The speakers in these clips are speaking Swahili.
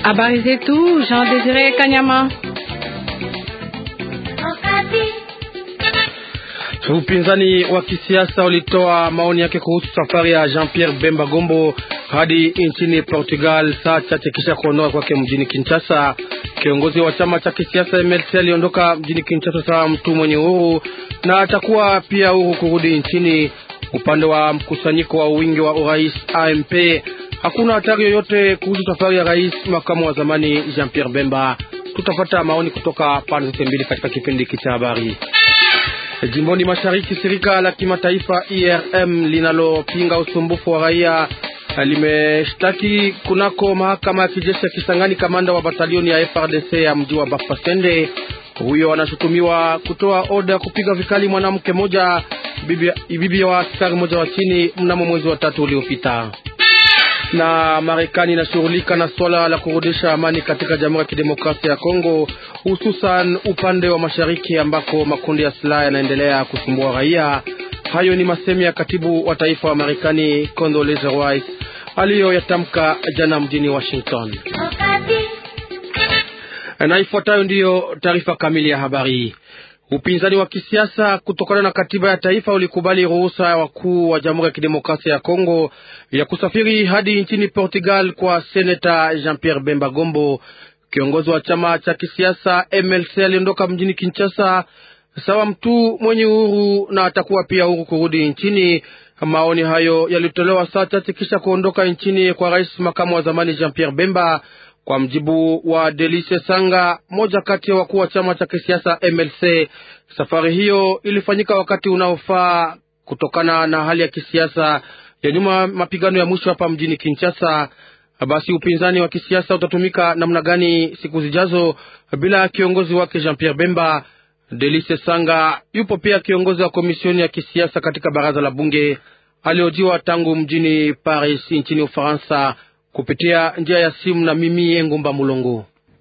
Habari zetu Jean Desire Kanyama. Upinzani wa kisiasa ulitoa maoni yake kuhusu safari ya Jean-Pierre Bemba Gombo hadi nchini Portugal saa chache kisha kuondoka kwake mjini Kinshasa. Kiongozi wa chama cha kisiasa MLC aliondoka mjini Kinshasa sawa mtu mwenye uhuru na atakuwa pia huru kurudi nchini. Upande wa mkusanyiko wa wingi wa urais AMP hakuna hatari yoyote kuhusu safari ya rais makamu wa zamani Jean-Pierre Bemba. Tutapata maoni kutoka pande zote mbili katika kipindi hiki cha habari. Jimboni mashariki, shirika la kimataifa IRM linalopinga usumbufu wa raia limeshtaki kunako mahakama ya kijeshi ya Kisangani kamanda wa batalioni ya FRDC ya mji wa Bafasende. Huyo anashutumiwa kutoa oda ya kupiga vikali mwanamke moja bibi, bibi wa askari moja wa chini mnamo mwezi wa tatu uliopita. Na Marekani inashughulika na swala la kurudisha amani katika Jamhuri ya Kidemokrasia ya Kongo, hususan upande wa mashariki ambako makundi ya silaha yanaendelea kusumbua raia. Hayo ni masemi ya katibu wa taifa wa Marekani Condoleezza Rice aliyoyatamka jana mjini Washington. Na ifuatayo ndiyo taarifa kamili ya habari. Upinzani wa kisiasa kutokana na katiba ya taifa ulikubali ruhusa ya wakuu wa Jamhuri ya Kidemokrasia ya Kongo ya kusafiri hadi nchini Portugal kwa seneta Jean-Pierre Bemba Gombo. Kiongozi wa chama cha kisiasa MLC aliondoka mjini Kinshasa sawa mtu mwenye uhuru na atakuwa pia huru kurudi nchini. Maoni hayo yalitolewa saa chache kisha kuondoka nchini kwa rais makamu wa zamani Jean-Pierre Bemba. Kwa mjibu wa Delice Sanga, moja kati ya wakuu wa chama cha kisiasa MLC, safari hiyo ilifanyika wakati unaofaa kutokana na hali ya kisiasa ya nyuma mapigano ya mwisho hapa mjini Kinshasa. Basi upinzani wa kisiasa utatumika namna gani siku zijazo bila kiongozi wake Jean-Pierre Bemba? Delice Sanga yupo pia kiongozi wa komisioni ya kisiasa katika baraza la bunge, aliojiwa tangu mjini Paris nchini Ufaransa kupitia njia ya simu na mimi Engumba Mulongo.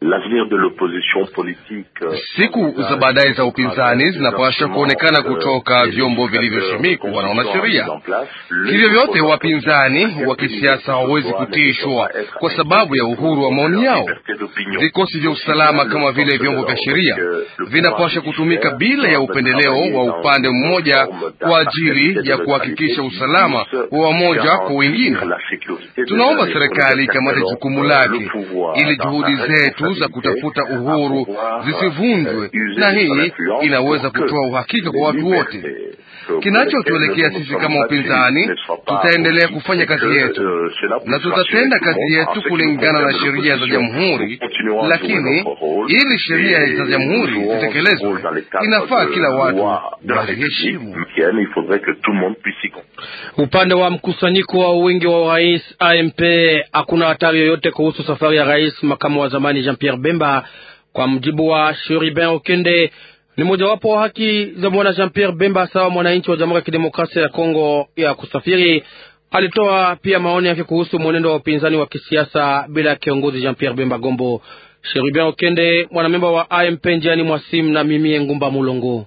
Siku za baadaye za upinzani zinapaswa kuonekana kutoka vyombo vilivyoshimikwa na wanasheria. Hivyo vyote wapinzani wa kisiasa hawawezi kutishwa kwa sababu ya uhuru wa maoni yao. Vikosi vya usalama kama vile vyombo vya sheria vinapaswa kutumika bila ya upendeleo wa upande mmoja kwa ajili ya kuhakikisha usalama wa wamoja kwa wengine. Tunaomba serikali ikamate jukumu lake ili juhudi zetu za kutafuta uhuru zisivunjwe, na hii inaweza kutoa uhakika kwa watu wote. Kinachotuelekea sisi kama upinzani, tutaendelea kufanya kazi yetu na tutatenda kazi yetu kulingana na sheria za jamhuri, lakini ili sheria za jamhuri zitekelezwe, inafaa kila watu waziheshimu. Upande wa mkusanyiko wa wingi wa urais AMP hakuna hatari yoyote kuhusu safari ya rais makamu wa zamani Jean-Pierre Bemba. Kwa mjibu wa Shuribin Okende, ni mojawapo wa haki za bwana Jean-Pierre Bemba sawa mwananchi wa Jamhuri ya Kidemokrasia ya Kongo ya kusafiri. Alitoa pia maoni yake kuhusu mwenendo wa upinzani wa kisiasa bila ya kiongozi Jean-Pierre Bemba Gombo. Shuribin Okende, mwanamemba wa AMP, njiani mwasimu na mimi Ngumba Mulongo.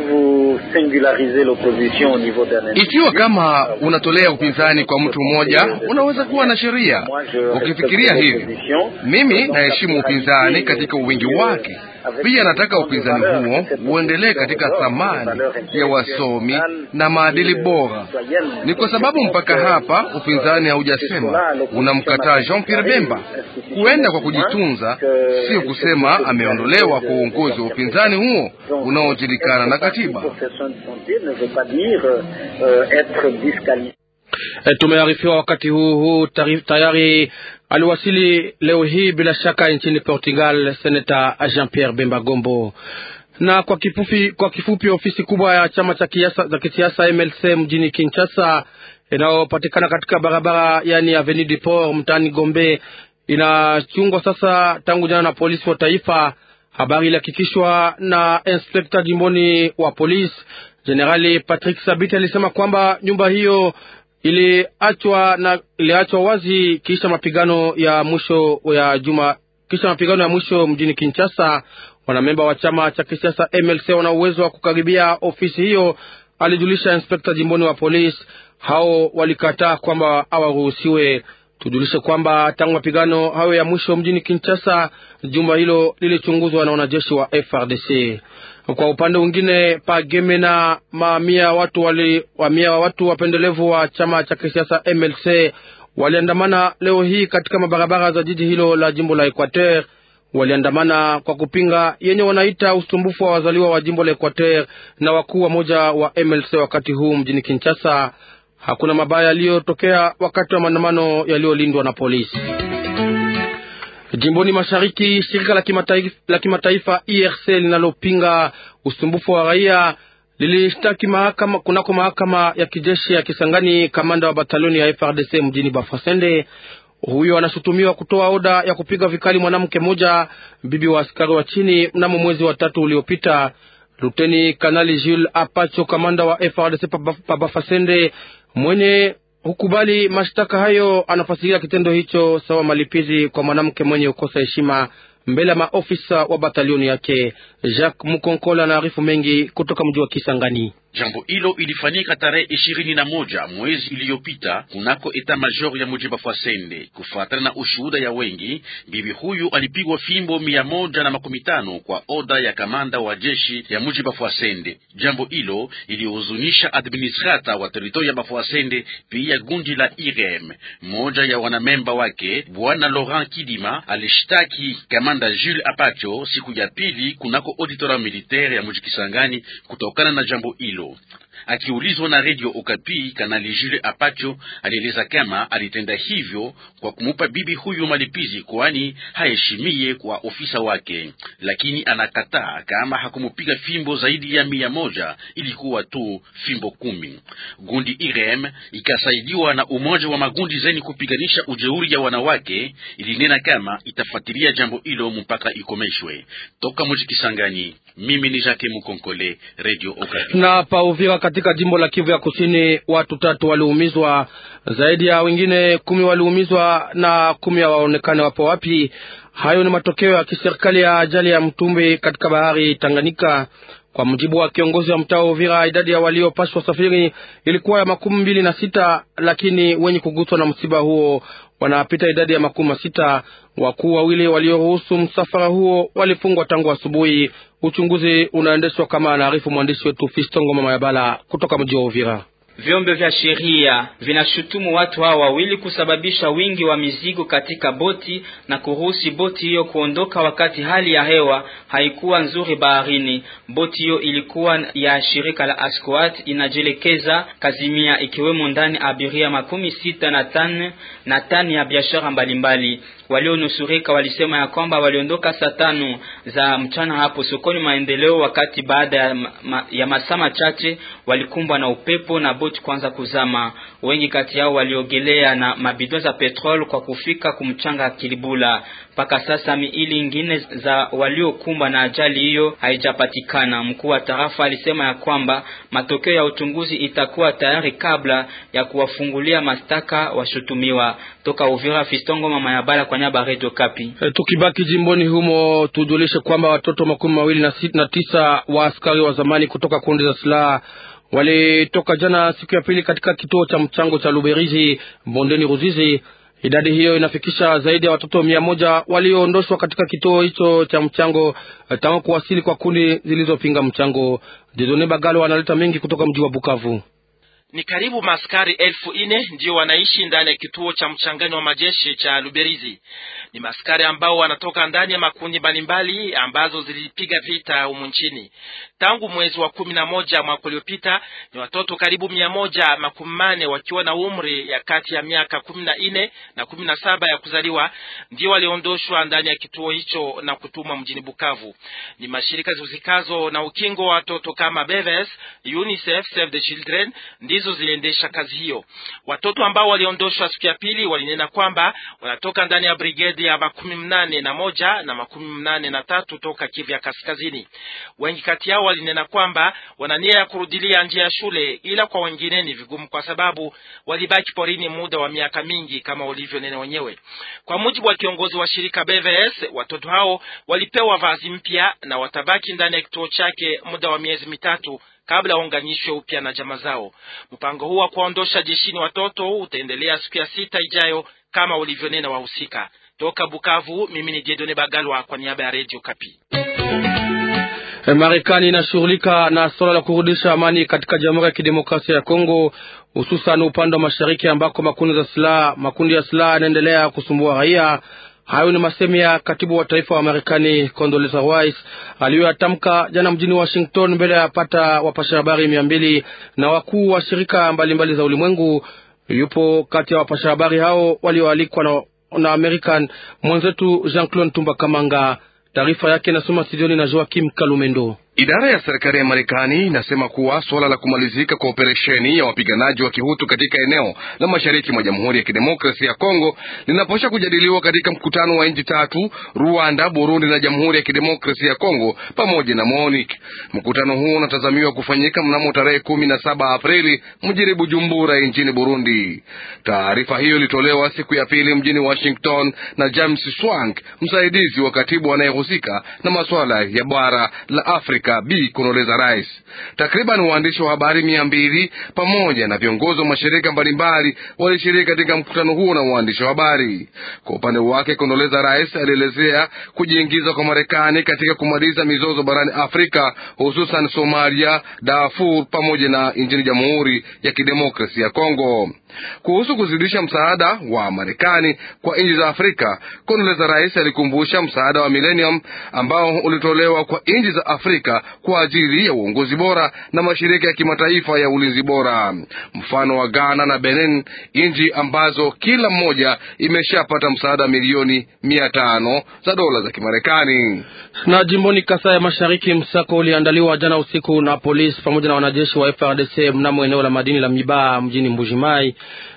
Ikiwa kama unatolea upinzani kwa mtu mmoja, unaweza kuwa na sheria. Ukifikiria hivi, mimi naheshimu upinzani katika uwingi wake. Pia nataka upinzani huo uendelee katika thamani ya wasomi na maadili bora. Ni kwa sababu mpaka hapa upinzani haujasema unamkataa Jean Pierre Bemba. Kuenda kwa kujitunza sio kusema ameondolewa kwa uongozi wa upinzani huo unaojulikana na katiba. E, tumearifiwa wakati huu huu tayari aliwasili leo hii bila shaka nchini Portugal seneta Jean-Pierre Bemba Gombo. Na kwa kifupi, kwa kifupi ofisi kubwa ya chama cha kisiasa MLC mjini Kinshasa inayopatikana katika barabara yani Avenue du Port mtaani Gombe inachungwa sasa tangu jana na polisi wa taifa. Habari ilihakikishwa na inspekta jimboni wa polisi Jenerali Patrick Sabiti alisema kwamba nyumba hiyo iliachwa na iliachwa wazi kisha mapigano ya mwisho ya juma kisha mapigano ya mwisho mjini Kinshasa. Wanamemba wa chama cha kisiasa MLC wana uwezo wa kukaribia ofisi hiyo, alijulisha inspekta jimboni wa polisi. Hao walikataa kwamba hawaruhusiwe. Tujulishe kwamba tangu mapigano hayo ya mwisho mjini Kinshasa, jumba hilo lilichunguzwa na wanajeshi wa FRDC. Kwa upande mwingine, Pagemena, mamia watu wali mamia wa watu wapendelevu wa chama cha kisiasa MLC waliandamana leo hii katika mabarabara za jiji hilo la jimbo la Equateur. Waliandamana kwa kupinga yenye wanaita usumbufu wa wazaliwa wa jimbo la Equateur na wakuu wa moja wa MLC wakati huu mjini Kinshasa. Hakuna mabaya yaliyotokea wakati wa maandamano yaliyolindwa na polisi. Jimboni mashariki, shirika la kimataifa la kimataifa IRC linalopinga usumbufu wa raia lilishtaki mahakama kunako mahakama ya kijeshi ya Kisangani kamanda wa batalioni ya FRDC mjini Bafasende. Huyo anashutumiwa kutoa oda ya kupiga vikali mwanamke mmoja, bibi wa askari wa chini, mnamo mwezi wa tatu uliopita. Luteni Kanali Jules Apacho, kamanda wa FRDC pa Bafasende, mwenye hukubali mashtaka hayo, anafasiria kitendo hicho sawa malipizi kwa mwanamke mwenye ukosa heshima mbele ya maofisa wa batalioni yake. Jacques Mukonkola anaarifu mengi kutoka mji wa Kisangani. Jambo hilo ilifanyika tarehe ishirini na moja mwezi iliyopita kunako eta major ya muji Bafwasende. Kufuatana na ushuhuda ya wengi, bibi huyu alipigwa fimbo mia moja na makumi tano kwa oda ya kamanda wa jeshi ya muji Bafwasende. Jambo hilo ilihuzunisha administrata wa teritoria ya Bafwasende, pia gundi la IREM. Mmoja ya wanamemba wake bwana Laurent Kidima alishtaki kamanda Jules Apacho siku ya pili kunako auditora militaire ya muji Kisangani kutokana na jambo hilo. Akiulizwa na redio Okapi, kanali Jules Apacho alieleza kama alitenda hivyo kwa kumupa bibi huyu malipizi, kwani haheshimie kwa ofisa wake, lakini anakataa kama hakumupiga fimbo zaidi ya mia moja, ilikuwa tu fimbo kumi. Gundi IREM ikasaidiwa na umoja wa magundi zeni kupiganisha ujeuri ya wanawake ilinena kama itafuatilia jambo hilo mpaka ikomeshwe. Toka muji Kisangani, mimi ni Jacques Mukonkole, Radio Okapi. Na pa Uvira katika jimbo la Kivu ya Kusini, watu tatu waliumizwa, zaidi ya wengine kumi waliumizwa na kumi hawaonekane wapo wapi. Hayo ni matokeo ya kiserikali ya ajali ya mtumbi katika bahari Tanganyika. Kwa mujibu wa kiongozi wa mtaa wa Uvira, idadi ya waliopashwa safiri ilikuwa ya makumi mbili na sita, lakini wenye kuguswa na msiba huo wanapita idadi ya makumi sita. Wakuu wawili walioruhusu msafara huo walifungwa tangu asubuhi. Uchunguzi unaendeshwa kama anaarifu mwandishi wetu Fistongo Mama Yabala kutoka mji wa Uvira. Vyombo vya sheria vinashutumu watu hao wawili kusababisha wingi wa mizigo katika boti na kuruhusi boti hiyo kuondoka wakati hali ya hewa haikuwa nzuri baharini. Boti hiyo ilikuwa ya shirika la Ascoat inajielekeza Kazimia, ikiwemo ndani abiria makumi sita na tano na tani ya biashara mbalimbali. Walionusurika walisema ya kwamba waliondoka saa tano za mchana hapo sokoni Maendeleo, wakati baada ya, ma, ya masaa machache walikumbwa na upepo na boti kwanza kuzama. Wengi kati yao waliogelea na mabidon za petrol kwa kufika kumchanga Kilibula. Mpaka sasa miili ingine za waliokumbwa na ajali hiyo haijapatikana. Mkuu wa tarafa alisema ya kwamba matokeo ya uchunguzi itakuwa tayari kabla ya kuwafungulia mashtaka washutumiwa. Toka Uvira, Fistongo Mama ya Bala kwa nyaba Radio Kapi. E, tukibaki jimboni humo tujulishe kwamba watoto makumi mawili na, na tisa wa askari wa zamani kutoka kundi za silaha walitoka jana siku ya pili katika kituo cha mchango cha Luberizi bondeni Ruzizi. Idadi hiyo inafikisha zaidi ya watoto mia moja walioondoshwa katika kituo hicho cha mchango tangu kuwasili kwa kundi zilizopinga mchango. Didone Bagalo analeta mengi kutoka mji wa Bukavu. Ni karibu maaskari elfu ine ndio wanaishi ndani ya kituo cha mchanganyo wa majeshi cha Luberizi. Ni maaskari ambao wanatoka ndani ya makundi mbalimbali ambazo zilipiga vita humu nchini tangu mwezi wa kumi na moja mwaka uliopita. Ni watoto karibu mia moja makumi mane wakiwa na umri ya kati ya miaka kumi na nne na kumi na saba ya kuzaliwa ndio waliondoshwa ndani ya kituo hicho na kutumwa mjini Bukavu. Ni mashirika zihusikazo na ukingo wa watoto kama Beves, UNICEF, Save the Children ndizo ziliendesha kazi hiyo. Watoto ambao waliondoshwa siku ya pili walinena kwamba wanatoka ndani ya brigedi ya makumi mnane na moja na makumi mnane na tatu toka Kivu ya Kaskazini. Wengi kati yao walinena kwamba wana nia ya kurudilia njia ya shule, ila kwa wengine ni vigumu kwa sababu walibaki porini muda wa miaka mingi kama walivyonena wenyewe. Kwa mujibu wa kiongozi wa shirika BVS, watoto hao walipewa vazi mpya na watabaki ndani ya kituo chake muda wa miezi mitatu kabla waunganishwe upya na jamaa zao. Mpango huu wa kuwaondosha jeshini watoto utaendelea siku ya sita ijayo kama walivyonena wahusika. Toka Bukavu, mimi ni Jedone Bagalwa kwa niaba ya Radio Kapi. Marekani inashughulika na suala la kurudisha amani katika Jamhuri ya Kidemokrasia ya Kongo, hususan upande wa mashariki ambako makundi za silaha makundi ya silaha yanaendelea kusumbua raia. Hayo ni masemi ya katibu wa taifa wa Marekani Condoleezza Rice aliyoyatamka jana mjini Washington mbele ya pata wapasha habari mia mbili na wakuu wa shirika mbalimbali mbali za ulimwengu. Yupo kati ya wapasha habari hao walioalikwa na, na American mwenzetu Jean Claude Tumba Kamanga. Taarifa yake inasoma studioni na Joakim Kalumendo. Idara ya serikali ya Marekani inasema kuwa suala la kumalizika kwa operesheni ya wapiganaji wa kihutu katika eneo la mashariki mwa Jamhuri ya Kidemokrasia ya Kongo linapaswa kujadiliwa katika mkutano wa nchi tatu: Rwanda, Burundi na Jamhuri ya Kidemokrasia ya Kongo pamoja na MONUC. Mkutano huo unatazamiwa kufanyika mnamo tarehe kumi na saba Aprili mjini Bujumbura nchini Burundi. Taarifa hiyo ilitolewa siku ya pili mjini Washington na James Swank, msaidizi wa katibu anayehusika na masuala ya bara la Afrika Bi Condoleezza Rice. Takriban waandishi wa habari mia mbili pamoja na viongozi wa mashirika mbalimbali walishiriki katika mkutano huo na waandishi wa habari. Kwa upande wake, Condoleezza Rice alielezea kujiingiza kwa Marekani katika kumaliza mizozo barani Afrika, hususan Somalia, Darfur pamoja na nchini Jamhuri ya Kidemokrasia ya Kongo. Kuhusu kuzidisha msaada wa Marekani kwa nchi za Afrika, Condoleezza Rice alikumbusha msaada wa Millennium ambao ulitolewa kwa nchi za Afrika kwa ajili ya uongozi bora na mashirika ya kimataifa ya ulinzi bora, mfano wa Ghana na Benin, nchi ambazo kila mmoja imeshapata msaada milioni mia tano za dola za Kimarekani. Na jimboni Kasai ya Mashariki, msako uliandaliwa jana usiku na polisi pamoja na wanajeshi wa FRDC mnamo eneo la madini la Mibaa mjini Mbujimai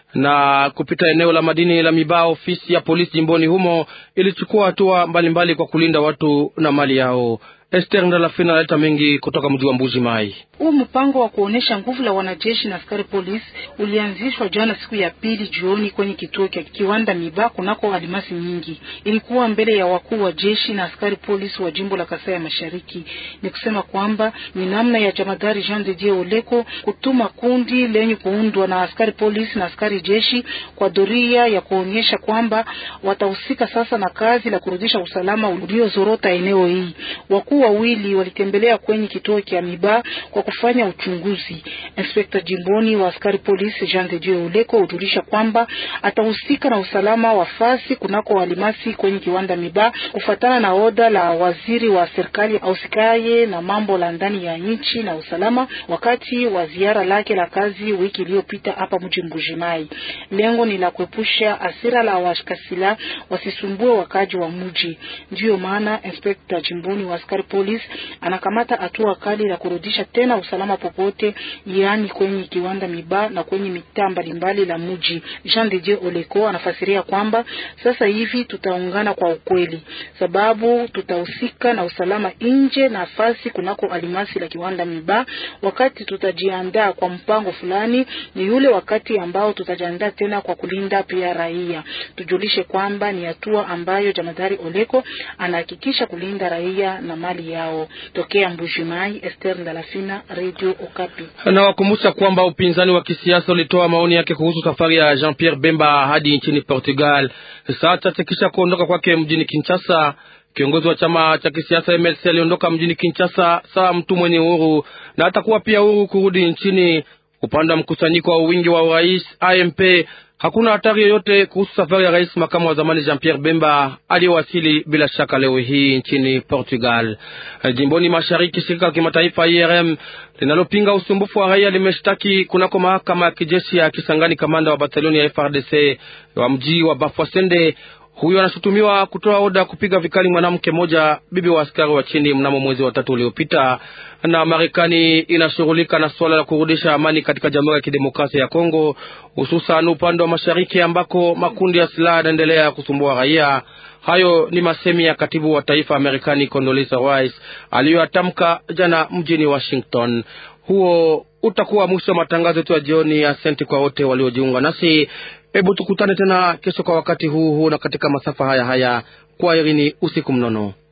na kupita eneo la madini la Mibaa, ofisi ya polisi jimboni humo ilichukua hatua mbalimbali kwa kulinda watu na mali yao. Esther Ndalafina analeta mengi kutoka mji wa Mbuji Mai. Huu mpango wa kuonesha nguvu la wanajeshi na askari polisi ulianzishwa jana siku ya pili jioni kwenye kituo cha kiwanda Miba kunako alimasi nyingi. Ilikuwa mbele ya wakuu wa jeshi na askari polisi wa jimbo la Kasai ya Mashariki. Ni kusema kwamba ni namna ya jamadari Jean de Dieu Oleko kutuma kundi lenye kuundwa na askari polisi na askari jeshi kwa doria ya kuonyesha kwamba watahusika sasa na kazi la kurudisha usalama uliozorota eneo hii. Wakuu wawili walitembelea kwenye kituo cha Miba kwa kufanya uchunguzi. Inspekta jimboni wa askari polisi Jean de Dieu Oleko hujulisha kwamba atahusika na usalama wa fasi kunako walimasi kwenye kiwanda Miba kufatana na oda la waziri wa serikali ausikaye na mambo la ndani ya nchi na usalama, wakati wa ziara lake la kazi wiki iliyopita hapa mji Mbujimai. Lengo ni la kuepusha asira la washikasila wasisumbue wakaji wa mji. Ndiyo maana inspekta jimboni wa askari polisi anakamata hatua kali la kurudisha tena usalama popote, yaani kwenye kiwanda Miba na kwenye mitaa mbalimbali la mji. Jean de Dieu Oleko anafasiria kwamba sasa hivi tutaungana kwa ukweli, sababu tutahusika na usalama nje na nafasi kunako alimasi la kiwanda Miba. Wakati tutajiandaa kwa mpango fulani, ni yule wakati ambao tutajiandaa tena kwa kulinda pia raia. Tujulishe kwamba ni hatua ambayo jamadari Oleko anahakikisha kulinda raia na mali yao. Tokea Mbujimai, Esther Ndalafina, Radio Okapi. Na wakumbusha kwamba upinzani wa kisiasa ulitoa maoni yake kuhusu safari ya Jean Pierre Bemba hadi nchini Portugal saa chache kisha kuondoka kwake mjini Kinshasa. Kiongozi wa chama cha kisiasa MLC aliondoka mjini Kinshasa sawa mtu mwenye uhuru na atakuwa pia uhuru kurudi nchini. Upande wa mkusanyiko wa wingi wa urais AMP hakuna hatari yoyote kuhusu safari ya rais makamu wa zamani Jean Pierre Bemba aliyowasili bila shaka leo hii nchini Portugal. Jimboni mashariki, shirika la kimataifa IRM linalopinga usumbufu wa raia limeshtaki kunako mahakama ya kijeshi ya Kisangani kamanda wa batalioni ya FRDC wa mji wa Bafwasende. Huyo anashutumiwa kutoa oda kupiga vikali mwanamke mmoja bibi wa askari wa chini mnamo mwezi wa tatu uliopita. Na Marekani inashughulika na suala la kurudisha amani katika Jamhuri ya Kidemokrasia ya Kongo, hususan upande wa mashariki ambako makundi ya silaha yanaendelea kusumbua raia. Hayo ni masemi ya katibu wa taifa wa Marekani Condoleezza Rice aliyoyatamka jana mjini Washington. Huo utakuwa mwisho wa matangazo yetu ya jioni. Asante kwa wote waliojiunga nasi. Hebu tukutane tena kesho kwa wakati huu huu na katika masafa haya haya. Kwa herini, usiku mnono.